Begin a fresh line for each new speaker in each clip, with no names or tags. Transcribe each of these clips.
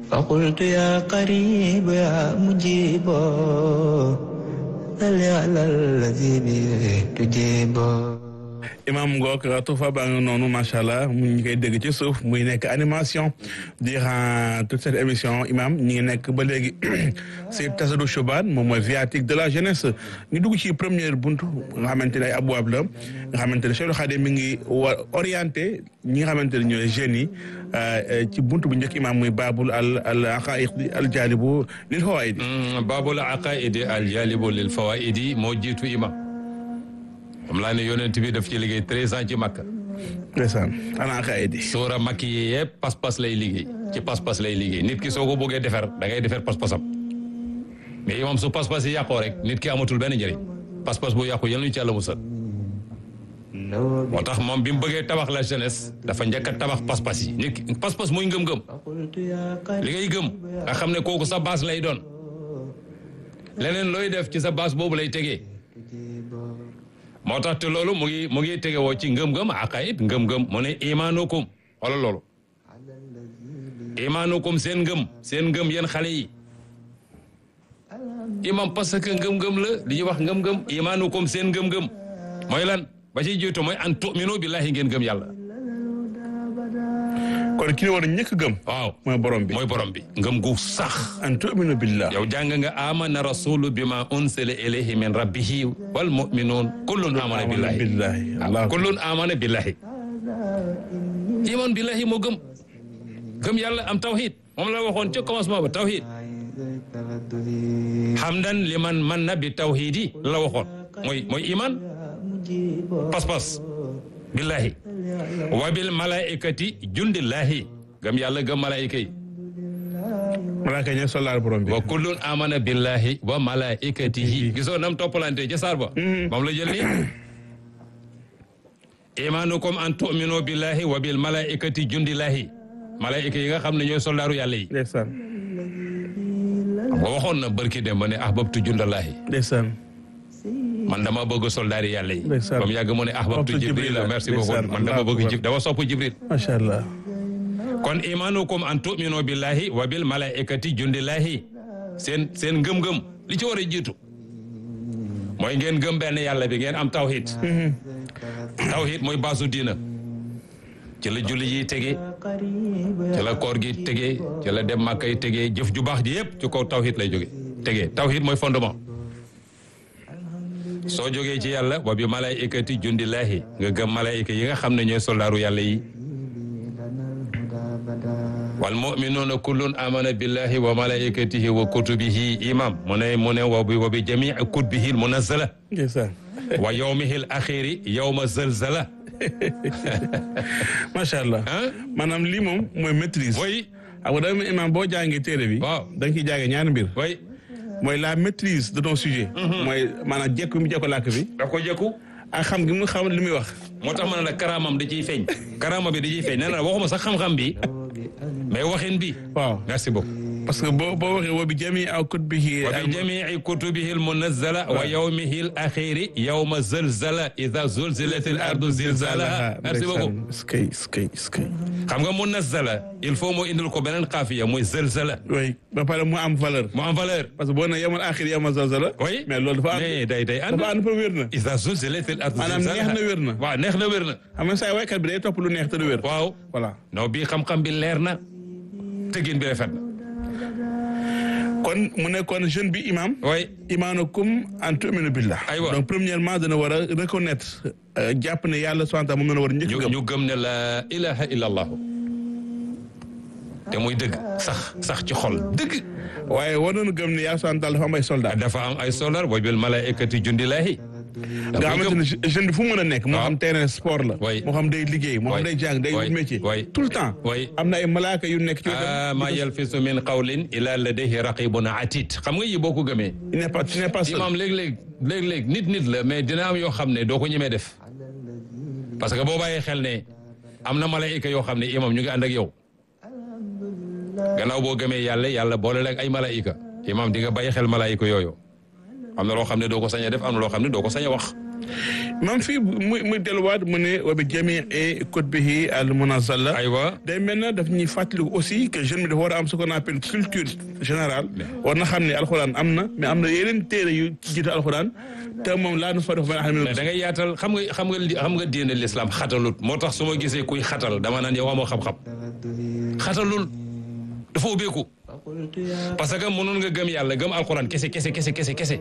فقلت يا قريب يا مجيب صل على الذي به تجيب
imam ngook tufa baa nga noonu macha allah mu ngi koy dégg ci suuf muy nekk animation durant toute cette émission imam ñi ngi nekk ba léegi si tasadu shuban moom mooy viatique de la jeunesse ñu dugg ci première buntu nga xamante ne ay abwaab la nga xamante ne Cheikh Khadim mi ngi wa orienté ñi nga xamante ne ñooy jeunes yi ci buntu bu njëkk imam muy baabul al al aqaid al jalibu lil fawaidi
baabul aqaidi al jalibu lil fawaidi moo jiitu imam xam laa ne yonent bi daf ci liggéey treize ans ci makka
ndeysaan al aqaidi
suura makki yi yëpp pas-pas lay liggéey ci pas-pas lay liggéey nit ki soo ko bëggee defar da ngay defar pas-pasam mais imam su pas-pas yi yàqoo rek nit ki amatul benn njëriñ pas-pas bu yàqu yal nañu ci yàlla musal moo tax moom bi mu bëggee tabax la jeunesse dafa njëkk a tabax pas-pas yi nit ki pas-pas muy ngëm-ngëm li ngay gëm nga xam ne kooku sa base lay doon leneen looy def ci sa base boobu lay tegee moo tax te loolu mu ngi mu ngi tege woo ci ngëm-ngëm aqaid ngëm-ngëm mu ne imaanukum wala loolu imaanukum seen ngëm seen ngëm yéen xale yi imam parce que ngëm-ngëm la li ñuy wax ngëm-ngëm imaanukum seen ngëm-ngëm mooy lan ba ci jiitu mooy an tu'minu billahi ngeen gëm yàlla
kon ki ne war a ñëkk gëm
waaw
mooy borom bi
mooy borom bi ngëm gu sax
an tu'minu billah
yow jàng nga amana rasulu bima unsila ilayhi min rabbihi wal mu'minun kullun amana billahi
billahi
waaw kullun amana billahi iman billahi moo gëm gëm yàlla am tawhid moom la waxoon ca commencement ba tawhid hamdan liman man na bi tawhidi la waxoon mooy mooy iman pas-pas billahi wa bil malaikati jundillahi gëm yàlla gëm malaika yi
malaaka ñe soldaar borom bi
wa kullun amana billahi wa malaikatihi gisoo nam toppalante ca saar ba moom la jël ni imanukum an tu'minu billahi wa bil malaikati jundillahi malaika yi nga xam ne ñooy soldaaru yàlla yi
ndeysaan
ba waxoon na barki dem ba ne ahbabtu jundallahi
ndeysaan
man dama bëgg soldaari yàlla yi
Ndeysaan.
ba mu yàgg mu ne ahbabtu
Ahbabtu
jibril
Jibril.
merci beaucoup
Ndeysaan.
man dama bëgg
Allahu
jib dama sopp jibril
macha allah
kon imanukum an tu'minu billahi wa bil malaikati jundillahi seen seen ngëm-ngëm li ci war a jiitu mooy ngeen gëm benn yàlla bi ngeen am tawhid tawhid mooy baasu diina ci la julli yi tege ci la koor gi tege ci la dem màkka yi tege jëf ju baax ji yëpp ci kaw tawhid lay jóge tege tawhid mooy fondement soo jógee ci yàlla wa bi malaikati jundillahi nga gëm malaika yi nga xam ne ñooy soldaaru yàlla yi wal muminuuna kullun amana billahi wa malaikatihi wa kutubihi imam mu ne mu ne wa bi wa bi jamii kutubihi munazzala
ndeysaan
wa yawmihi al axiri yawma zalzala
macha allah
ah
maanaam lii moom mooy maîtrise
mooy
xam nga dama imam boo jàngee téere bi
Waaw.
da nga ciy jàngee ñaari mbir
mooy
mooy la maîtrise de ton sujet mooy maanaam jekk bi mu jekko làkk bi
daf ko jëkku
ak xam gi mu xam li muy wax
moo tax ma ne la karaamam da ciy feeñ karaama bi da ciy feeñ nee na waxuma sax xam-xam bi mais waxin bi
waaw
merci beaucoup
parce que boo boo waxee wa bi jami aw kutubihi
wa bi jamii kutubihi almunazzala wa yawmihi al axiri yawma zalzala ida zulzilat al ardu zilzalaha merci beaucoup
skay skay skay
xam nga munazzala il faut moo indil ko beneen xaafiya muy zalzala
oui ba pare mu am valeur
mu am valeur
parce que boo ne yamal axir yamal zalzala
oui
mais loolu dafa am
mais day day ànd
dafa ànd fa wér na
ida zulzilat al ardu
maanaam neex na wér na
waaw neex na wér na
xam nga saa waykat bi day topp lu neex te du wér
waaw
voilà
non bii xam-xam bi leer na tëggin bi rafet na
kon mu nekkoon jeune bi imam
oui
imaanukum an tu'minu billah
Aywa.
donc premièrement dana war a reconnaître euh, jàpp ne yàlla subhanahu wa ta'ala moom la war a njëkk
ñu
gëm
ñu gëm ne la ilaha illa allahu te muy dëgg sax sax ci xol dëgg
waaye war nañu gëm ne yàlla subhanahu wa ta'ala dafa am ay soldats
dafa am ay solar wa bil malaikati jundillahi
nga xamante ne jeune bi fu mu mën a nekk moo
waaw.
xam terrain sport la
Oui.
moo xam day liggéey moo xam
Oui.
day jàng day
Oui.
wut métier
Oui.
tout le temps
Oui.
am na ay malaaka yu nekk ci
ah
wetam
ma yalfisu min qawlin illa ladayhi raqibun atid xam nga yi boo ko gëmee
il n'est pas tu n'es pas seul
imam léeg-léeg léeg-léeg nit nit la mais dina am yoo xam ne doo ko ñemee def parce que boo bàyyee xel ne am na malaayika yoo xam ne imam ñu ngi ànd ak yow gannaaw boo gëmee yàlla yàlla boole la ak ay malaayika imam di nga bàyyi xel malaayika yooyu am na loo xam ne doo ko sañ a def am na loo xam ne doo ko sañ a wax
même fii muy muy delluwaat mu ne wa bi jamii kutubihi al munazzala
aywa
day mel na daf ñuy fàttaliku aussi que jeune bi dafa war a am ce qu'on appelle culture générale war na xam ne alxuraan am na mais am na yeneen téere yu jiite alxuraan te moom laa nu fa def ba
mais da ngay yaatal xam nga xam nga li- xam nga diine l'islam xatalut moo tax su ma gisee kuy xatal dama naan yow amoo xam-xam xatalul dafa ubbeeku parce que mënoon nga gëm yàlla gëm alxuraan kese kese kese kese kese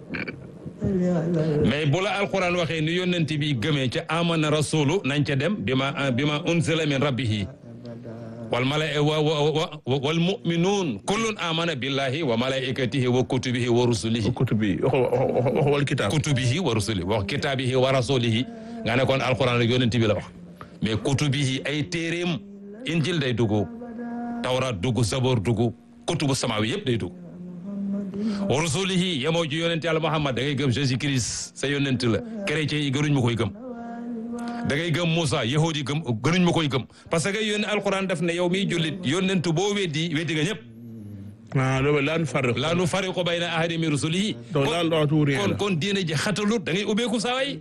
mais bu la alxuraan waxee ni yónnent bi gëmee ca amana rasulu nañ ca dem bi ma bi ma unzila min rabbihi wal mala wa wa wa wal muminuun kullun amana billahi wa malaikatihi wa kutubihi wa rusulihi
kutub bi wax wax wax wal kitaab
kutubihi wa rusulihi wax kitaabihi wa rasulihi nga ne kon alquran rek yonent bi la wax mais kutubihi ay téeréem injil day dugg tawrat dugg zabor dugg kutubu samawi yëpp day dugg wa rasulihi yemoo ci yonent yàlla Muhammad da ngay gëm Jésus Christ sa yonent la chrétien yi gënuñ ma koy gëm da ngay gëm Moussa yahudi yi gëm gënuñ ma koy gëm parce que yónne alquran def ne yow miy jullit yonentu boo weddi weddi nga ñëpp
ah loolu laa nu farriqu
laa nu fariqu bayna ahadin min rusulihi
donc laa doxatu rien
kon
la
kon diine ji xatalut da ngay ubbeeku saa waay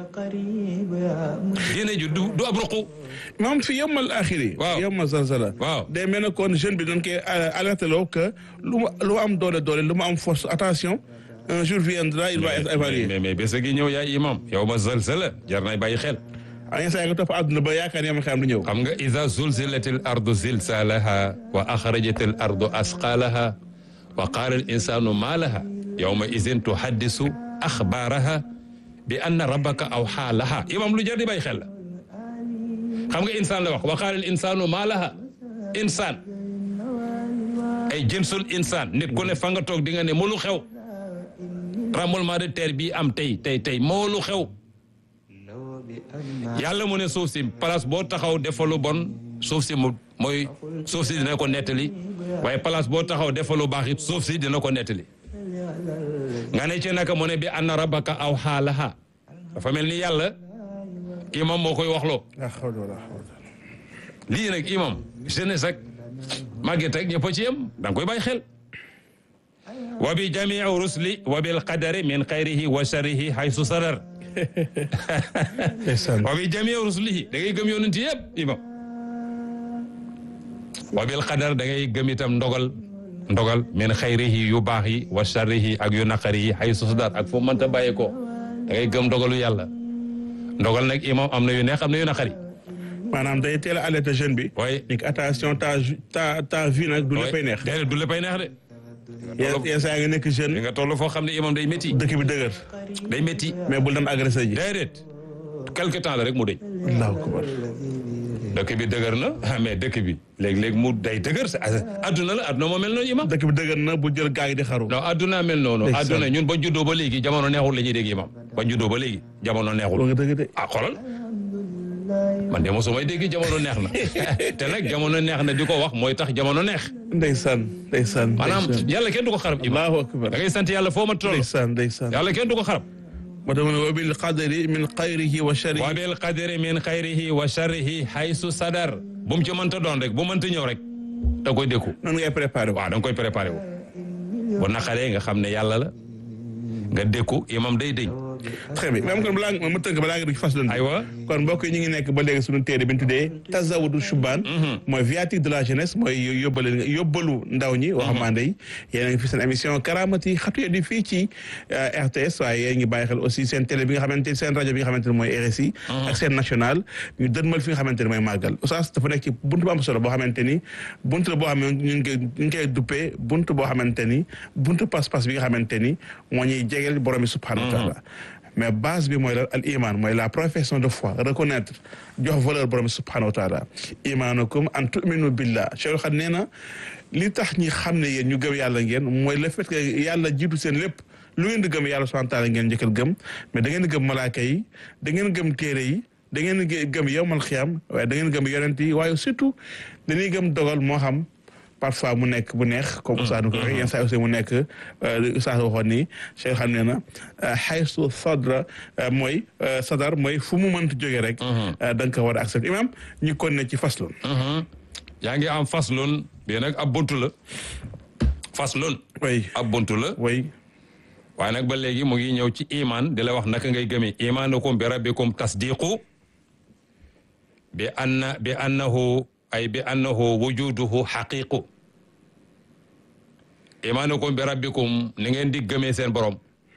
diine ji du du ab ruqu
maam fi yowmal axiri
Waaw.
yowmal zalzala
Waaw.
day mel ne kon jeune bi dañ koy alerté loo que lu mu lu mu am doole doole lu mu am force attention un jour viendra il va être évalué
mais mais bés a gi ñëw yaay imam yow ma zalzala jar nay bàyyi xel
a yenn saa yi nga topp àdduna ba yaakaar yama xam du ñëw
xam nga iza zulzilatil ardu zilzalaha wa axrajatil ardu asqalaha wa qaala al insanu ma laha yawma izin tuhaddisu axbaaraha bi anna rabbaka awxaa laha imam lu jar di bàyyi xel la xam nga insaan la wax wa qaala al insanu ma laha insaan ay jinsul insaan nit ku ne fa nga toog di nga ne moo lu xew tremblement de terre bii am tey tey tey moo lu xew yàlla mu ne suuf si place boo taxaw defalu bon suuf si mu mooy suuf si dina ko nettali waaye place boo taxaw defalu baax it suuf si dina ko nettali nga ne ci naka mu ne bi anna rabbaka aw xaalaha dafa mel ni yàlla imam moo koy waxloo
la hawla wala quwwata
lii nag imam jeunesse ak màgget ak ñëpp a ci yem da nga koy bàyyi xel wa bi jamii rusli wa bil qadari min xayrihi wa sharrihi haysu sadar
ndeysaan
wa bi jamii rusulihi da ngay gëm yonent yëpp imam wa bil qadar da ngay gëm itam ndogal ndogal min xayrihi yu baax yi wa sharrihi ak yu naqari yi haysu sadar ak foo mënta bàyyi ko da ngay gëm ndogalu yàlla ndogal nag imam am na yu neex am na yu naqari
maanaam day teel a alerté jeune bi
waaye
ni ko attention ta ta ta vie nag du léppay neex
déedéet du léppay neex de
yenn yenn saa yi nga nekk
li
jeune
nga toll foo xam ne imam day métti
dëkk bi dëgër
day métti
mais bul dem agressé ji
déedéet quelque temps la rek mu dëñ
allahu akbar
dëkk bi dëgër na ah, mais dëkk bi léeg-léeg mu day dëgër sa adduna la adduna moo mel noonu imam
dëkk bi dëgër na bu jël gaa yi di xaru
non adduna mel noonu
Ndeysaan.
adduna ñun ba juddoo ba léegi jamono neexul la ñuy dégg imam ba juddoo ba léegi jamono
loo
neexul
nga dëgg de
ah xoolal man de mosumay dégg jamono neex na te nag jamono neex na di ko wax mooy tax jamono neex
ndeysaan ndeysaan
maanaam
ndeysaan.
yàlla kenn du ko xarab imam
allahu akbar
da ngay sant yàlla foo ma toll
ndeysaan ndeysaan
yàlla kenn du ko xarab
moo tax mu ne wa bil qadari min xayrihi wa
wa
sharrihi
bil qadri min xayrihi wa sharrihi haysu sadar bu mu ci mënta doon rek bu mënta ñëw rek da koy dékku
noonu ngay préparé
waaw da nga koy préparé wu bu naqaree nga xam ne yàlla la nga dékku imam day dëñ
très bien même kon balaa nga ma tënk balaa nga dugg ci fas loolu
aywa
kon mbokk yi ñu ngi nekk ba léegi suñu téere bi ñu tuddee tazawudu shubaan mooy viatique de la jeunesse mooy yóbbale yóbbalu ndaw ñi waxambaane yi yéen a ngi fi seen émission karamati xatu di fii ci RTS waaye yéen ngi bàyyi xel aussi seen télé bi nga xamante seen rajo bi nga xamante ne mooy RSI ak seen national ñu dënmal fi nga xamante ne mooy màggal oustaz dafa nekk ci buntu bu am solo boo xamante ni buntu la boo xam ne ñu ngi koy ñu ngi koy duppee buntu boo xamante ni buntu pas-pas bi nga xamante ni moo ñuy jegeel borom bi subhanahu wa taala mais base bi mooy la al iman mooy la profession de foi reconnaître jox valeur borom bi subhanahu wa taala imanukum an tuminu billah Cheikh xam nee na li tax ñi xam ne yéen ñu gëm yàlla ngeen mooy le fait que yàlla jiitu seen lépp lu ngeen di gëm yàlla subhanahu wa taala ngeen njëkkal gëm mais da ngeen di gëm malaaka yi da ngeen gëm téere yi da ngeen di gëm yowmal xiyam waaye da ngeen gëm yonent yi waaye surtout dañuy gëm dogal moo xam parfois mu nekk bu neex comme Oustaz nu ko waxee yenn saa aussi mu nekk Oustaz waxoon ni Cheikh xam ne na xaysu sadra mooy sadar mooy fu mu mënti jógee rek da nga ko war a accepté imam ñu kon ne ci faslun
yaa ngi am faslun bii nag ab buntu la faslun
way
ab buntu la
way
waaye nag ba léegi mu ngi ñëw ci iman di la wax naka ngay gëmee imanukum bi rabbikum tasdiqu bi anna bi annahu ay bi annahu wujuduhu xaqiqu imanukum bi rabbikum ni ngeen di gëmee seen borom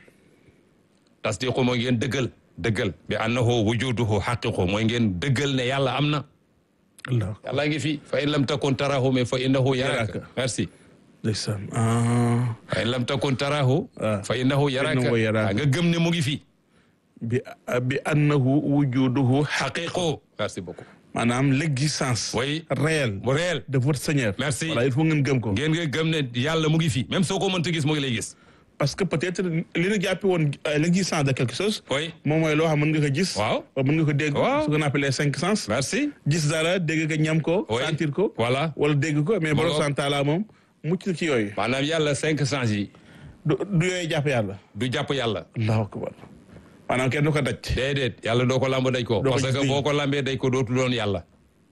tasdiqu mooy ngeen dëggal dëggal bi annahu wujuduhu xaqiqu mooy ngeen dëggal ne yàlla am na
allah
yàlla ngi fi fa in lam takun tarahu mais fa innahu yaraka
Yaraka.
merci
ndeysaan ah
fa in lam takun tarahu
Ah.
fa innahu yaraka
innahu yaraka.
Ah, nga gëm ne mu ngi fi
bi bi annahu wujuduhu
xaqiqu merci beaucoup
maanaam l'existence
Oui.
réelle
mu réel
de votre Seigneur
Merci.
voilà il faut ngeen gëm ko
ngeen nga gëm ne yàlla mu ngi fi même soo ko mënta gis mu ngi lay gis
parce que peut-être li ñu jàppe woon euh, l'existence de quelque chose
oui
moom mooy loo xam mën nga ko gis
Waaw.
wala mën nga ko dégg
Waaw.
ce qu'on appelle les cinq sens
merci
gis dara dégg ko ñam ko
Oui.
sentir ko
voilà
wala dégg ko mais borom
ngoog.
santaala moom mucc na ci yooyu
maanaam yàlla cinq sens yi
du du yooyu jàpp yàlla
du jàpp yàlla
allahu akbar maanaam kenn du ko daj
déedéet yàlla doo ko lamb daj ko
Doo ko
parce
gis
que
nii.
boo ko lambee daj ko dootu doon yàlla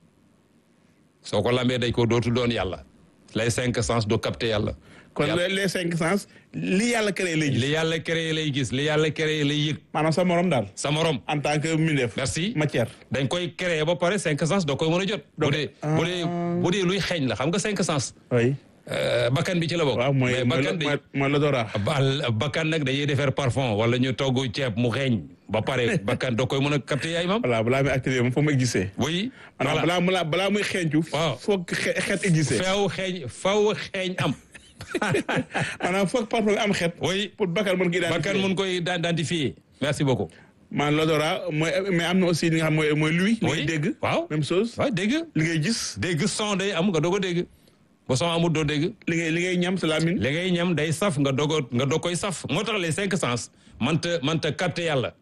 soo ko lambee daj ko dootu doon yàlla les cinq sens du capter yàlla
kon
Yàlla-
les les cinq sens li yàlla créé lay gis
li yàlla créé lay gis li yàlla créé lay yëg
maanaam sa morom daal
sa morom
en tant que mindeef
Merci.
matière
dañ koy créé ba pare cinq sens doo koy mën a jot bu
Donc,
dee bu dee bu dee luy xeeñ la xam nga cinq sens
oui
euh, bakkan bi ci la bokk
waaw mooy
mais
mooy
bakkan day
mooy mooy l'odorat
bal bakkan nag dañuy defar parfum wala ñu togg ceeb mu xeeñ ba pare bakkan doo koy mën a capter yaay mam
voilà balaa muy activé moom foo mu existé
oui
maanaam
voilà
balaa balaa balaa muy xeeñcu
Waaw.
foog xe- xeet existé
feew xeeñ faw xeeñ am
maanaam foog parfois nga am xeet
oui
pour bakkan mën gi
bakkan mun koy identifier merci beaucoup
maanaam l'odorat mooy mais am na aussi li nga xam mooy mooy lui li ngay
Oui.
dégg
waaw
même chose
waaw dégg
li ngay gis
dégg son day am nga doog a dégg ba son amul doo dégg
li ngay li ngay ñam sa lamine
li ngay ñam day saf nga doog a nga doog koy saf moo tax les cinq sens manta manta capter yàlla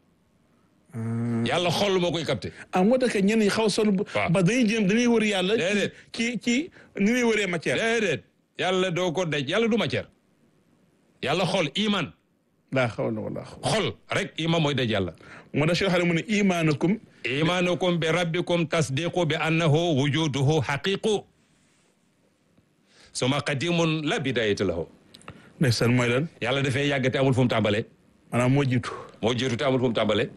yàlla xol moo koy capter
ah moo tax que ñenn ñi xaw sonn bu-
Waaw.
ba dañuy jéem dañuy wër yàlla
Déedéet.
ci ci ni ñuy wëree matière
déedéet yàlla doo ko daj yàlla du matière yàlla xol iman
laa xawla wala xawla
xol rek iman mooy daj yàlla
moo tax Cheikh Xalim mu ne imaanukum
imanukum bi rabbikum tasdiqu bi annahu wujuduhu haqiqu suma qadimun la bidayata lahu
ndeysaan mooy lan
yàlla dafay yàgg te amul fu mu tàmbalee
maanaam moo jiitu
moo jiitu te amul fu mu tàmbalee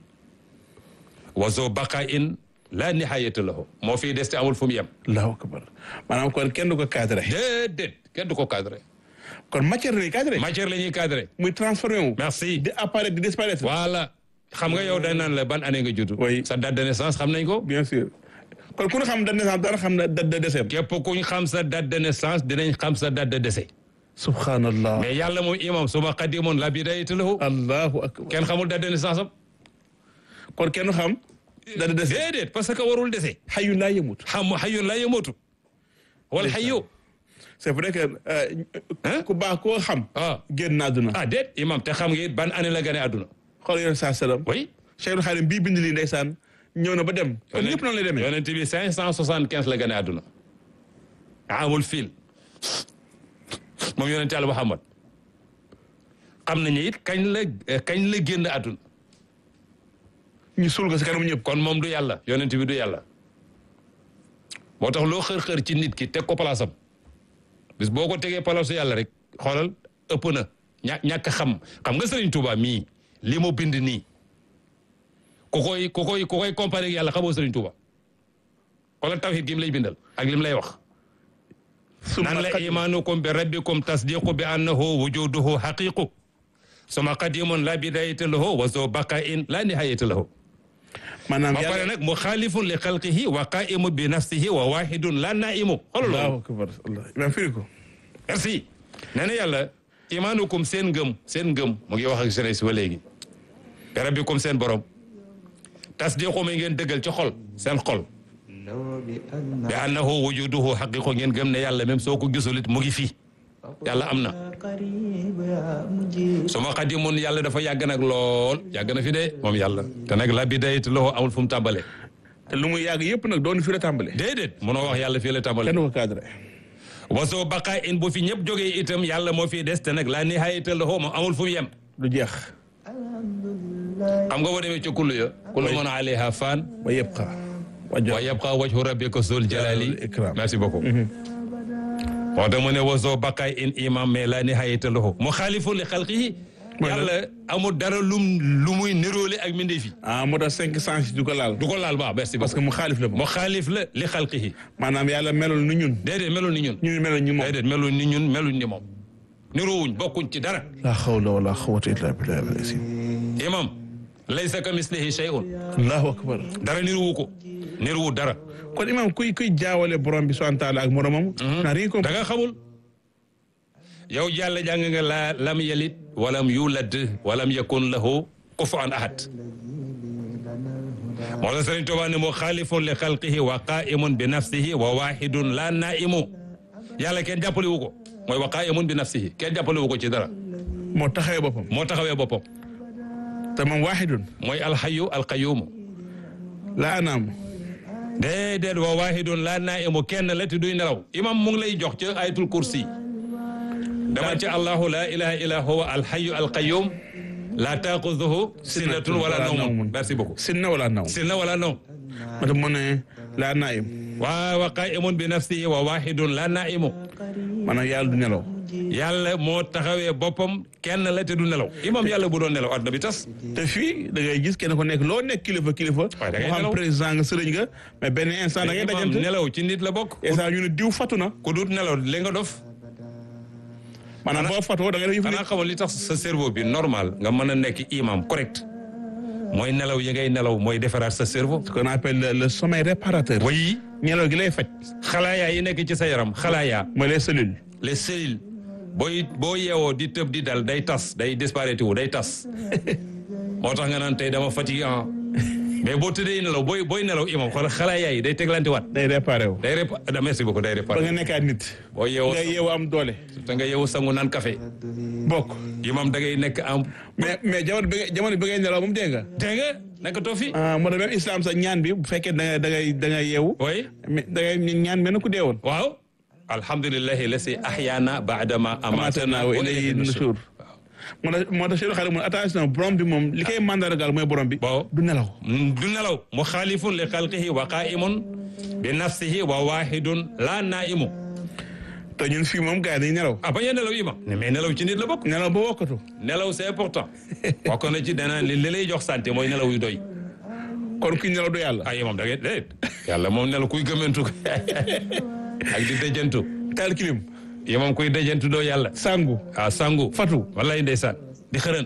wa zo baqa in la nihayata lahu moo fii des te amul fu mu yem
allahu akbar maanaam kon kenn du ko cadré
déedéet kenn du ko cadré
kon matière la ñuy cadré
matière la ñuy cadré
muy transformé wu
merci
di apparaître di disparaître
voilà xam nga yow dañ naan la ban année nga judd
Oui.
sa date de naissance xam nañ ko
bien sûr kon ku ne xam date de naissance dara xam na date de décès
képp kuñ xam sa date de naissance dinañ xam sa date de décès
subhanallah
mais yàlla moom imam suma qadimun la bidayata lahu
allahu akbar
kenn xamul date de naissance am
kon kenn xam date de décès
déedéet parce que warul décès
xayu laa yemut
xam xayyun la yamootu wal xayyu
c'est vrai que euh,
Hein?
ku baax koo xam
ah
génn na àdduna
ah déet imam te xam nga it ban année la gane àdduna
xool yoon saa salaam
oui
Cheikhul Xalim bii bind lii ndeysaan ñëw na ba dem kon ñëpp noonu lay demee
yonent bi cinq cent soixante quinze la gane àdduna amul fil moom yonent yàlla Muhammad xam nañu it kañ la kañ la génn àdduna
ñu suul ko si kanam ñëpp
kon moom du yàlla yonent bi du yàlla moo tax loo xër-xër ci nit ki teg ko palaasam bis boo ko tegee palaasu yàlla rek xoolal ëpp na ña ñàkk xam xam nga Sëriñ Tuuba mii li mu bind nii ku koy ku koy ku koy comparé ak yàlla xamoo Sëriñ Tuuba xoolal tawhid gi mu lay bindal ak li mu lay wax nan la imaanukum bi rabbikum tasdiqu bi annahu wujuduhu haqiqu suma qadimun la bidayata lahu wa zo baqain la nihayata lahu
maanaam
ba pare nag mu xaalifun li xalqihi wa qaimu bi nafsihi wa wahidun la naimu xoolal
allahu
loolu
akbar allah imam firi ko
merci nee na yàlla imaanukum seen ngëm seen ngëm mu ngi wax ak jeunesse ba léegi bi rabbikum seen borom tasdiqu mi ngeen dëggal ci xol seen xol bi annahu wujuduhu haqiqu ngeen gëm ne yàlla même soo ko gisul it mu ngi fii yàlla am na suma xadimun yàlla dafa yàgg nag lool yàgg na fi de moom yàlla te nag la bidayat lahu amul fu mu tàmbalee
te lu muy yàgg yëpp nag doon fi la tàmbale
déedéet mënoo wax yàlla fii la tàmbalee
kenn du ko cadré
wasoo baqaa in bu fi ñëpp jógee itam yàlla moo fi des te nag la nihayata lahu moom amul fu mu yem
du jeex
xam nga boo demee ci kullu ya kullu man alayha fan
wa yabqa
wa yabqa wajhu rabbika zul jalali
Jalali ikram.
merci beaucoup moo tax mu ne wasoo baqaa in imam mais la nihayata lahu mu xaalifu li xalqihi
Mooy lan?
yàlla amul dara lum lu muy niróole ak mbindeef yi
ah moo tax cinq sens du ko laal
du ko laal baax merci
parce que mu xaalif la moom
moo xaalif la li xalqihi
maanaam yàlla melul ni ñun
déedéet melul ni ñun
ñun melul ñu moom
déedéet melul ni ñun meluñ ni moom niroowuñ bokkuñ ci dara
la hawla wala quwwata illa billahi al-azim
imam laysa ka mislihi shay'un
allahu akbar
dara nirowu ko nirowu dara
kon imam kuy kuy jaawale borom bi subhanahu wa taala ak moromam n'a rien
da
compris
nga xamul yow jàll jàng nga la lam yalit walam yulad walam yakun lahu kufuwan ahad moo tax Sëriñ Tuubaa ne moo xaalifun li xalqihi wa qaimun bi nafsihi wa wahidun la naimu yàlla kenn jàppale wu ko mooy wa qaimun bi nafsihi kenn jàppale wu ko ci dara
moo taxawee boppam
moo taxawee boppam
te moom waahidun
mooy alxayu alqayumu
la anaam
déedéet wa wahidun la naimu kenn la te duy nelaw imam mu ngi lay jox ci ayatul kursi dama ci allahu la ilaha illa huwa alxayu alqayum la taquduhu sinatun wala nawmun merci beaucoup
sinna wala naw
sinna wala nawm
moo tax mu ne la naim
wa wa qaimun bi nafsihi wa wahidun la naimu
maanaam yàlla du nelaw
yàlla moo taxawee boppam kenn la te du nelaw imam yàlla bu doon nelaw àdduna bi tas
te fii da ngay gis kenn ko nekk loo nekk kilifa kilifa
Waaye da ngay
moo xam
nelaw.
président nga sëriñ nga mais benn instant da ngay
imam
dajante
nelaw ci nit la bokk
instant ñu ne diw fatu na
ku dut nelaw li nga dof
maanaam boo fatoo da ngay def yëfu
xanaa
nit
xamoon li tax sa cerveau bi normal nga mën a nekk imam correct mooy nelaw yi ngay nelaw mooy defaraat sa cerveau
ce qu'on appelle le, le sommeil réparateur
wayi
nelaw gi lay faj
xalaayaa yi nekk ci sa yaram xalaayaa
mooy les cellules
les cellules booy boo yeewoo di tëb di dal day tas day disparaître wu day tas moo tax nga naan tey dama fatigué ah mais boo tëddee nelaw booy booy nelaw imam xoolal xalaayaa yi day teglante waat
day réparé wu
day répa ah, merci beaucoup day
ba
réparé
nga nekkaat nit
boo yeewoo
nga yeewu am doole
te nga yeewu sangu naan café
bokk
imam da ngay nekk am
mais mais jamono bi nga jamono bi ngay nelaw moom dégg nga
dégg nga naka too fi
ah moo tax même islam sax ñaan bi bu fekkee da ngay da ngay da ngay yeewu
oui
mais da ngay ñaan mel na ku deewoon
waaw alhamdulillahi lasi ahyaana baadama amatana
amatana wa ilayhi nushur moo tax moo tax Cheikh Xadim mu attention borom bi moom li koy mandargaal mooy borom bi
waaw
du nelaw
du nelaw mu xaalifun li xalqihi wa qaimun bi nafsihi wa wahidun la naimu
te ñun fii moom gars yi dañuy nelaw
ah bañ a nelaw ima ne mais nelaw ci nit la bokk
nelaw ba wokkatu
nelaw c'est important bokk na ci dana li li lay jox santé mooy nelaw yu doy
kon kuy nelaw du yàlla
ay moom da ngay déet yàlla moom nelaw kuy gëmmentu ak di dëjantu
taal kilim
yi moom kuy dëjantu doo yàlla
sangu
ah sangu
fatu
wallaay ndeysaan di xërën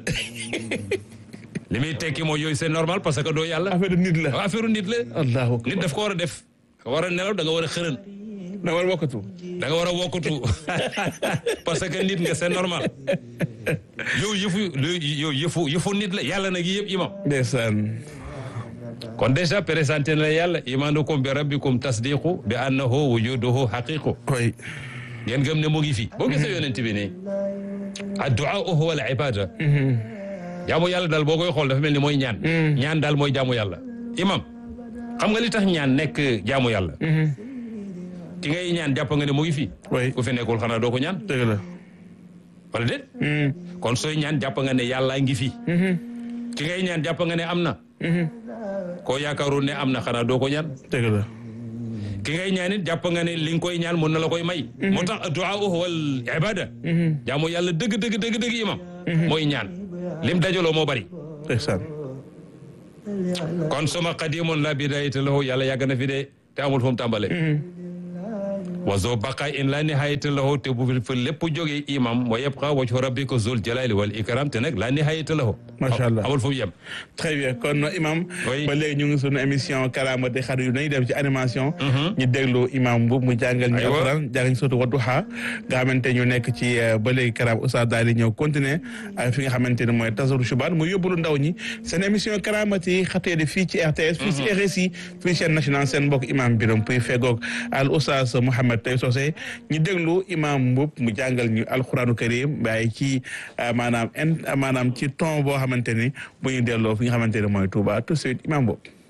li muy tekki mooy yooyu c'est normal parce que doo yàlla
affaire de nit la
affaire nit la
allahu akbar
nit daf ko war a def nga war a nelaw da nga war a xërën
da war wokkatu
da nga war a wokkatu parce que nit nga c'est normal yow yëfu yow yëfu yëfu nit la yàlla nag yëpp imam
ndeysaan
kon déjà présenté na la yàlla imaanukum bi rabbikum tasdiqu bi annahu wujuduhu haqiqu
koy
ngeen gëm ne mu ngi fi boo gisee yonent bi nii addu'a huwa al ibada jaamu yàlla daal boo koy xool dafa mel ni mooy ñaan ñaan daal mooy jaamu yàlla imam xam nga li tax ñaan nekk jaamu yàlla ki ngay ñaan jàpp nga ne mu ngi fi
oui
ku fi nekkul xanaa doo ko ñaan
dëgg la
wala déet kon sooy ñaan jàpp nga ne yàllaa ngi fi ki ngay ñaan jàpp nga ne am na koo yaakaaroon ne am na xanaa doo ko ñaan
dëgg la
ki ngay ñaan it jàpp nga ne li nga koy ñaan mën na la koy may moo tax du'a wal ibada jaamu yàlla dëgg dëgg dëgg dëgg imam mooy ñaan lim dajaloo moo bari
ndeysaan
kon suma qadimun la bidayata lahu yàlla yàgg na fi de te amul fu mu tàmbale wa zo baqa in la nihayata lahu te bu fi lépp jógee imam wa yabqa wajhu rabbika zul jalali wal ikram te nag la nihayata lahu
Macha Allah.
amul fu mu yem
très bien kon imam
Oui.
ba léegi ñu ngi sunu émission karaamati xarit yu nañu dem ci animation ñu déglu imam bu mu jàngal ñu
Aywa.
alquran jàngal ñu sotu Wadduha nga xamante ñu nekk ci euh, ba léegi karaam oustaz daal di ñëw continuer ak fi nga xamante ne mooy tasaru shubaan mu yóbbulu ndaw ñi seen émission karaamati xatee di fii ci RTS fii ci RSI fii chaîne nationale seen mbokk imam biram puy fegoog al oustaz Mouhamed Tay Socé ñu déglu imam mbub mu jàngal ñu alquranu karim waaye ci euh, maanaam in maanaam ci ton boo xamante ni bu ñu delloo fi nga xamante ne mooy Touba tout de suite imam boobu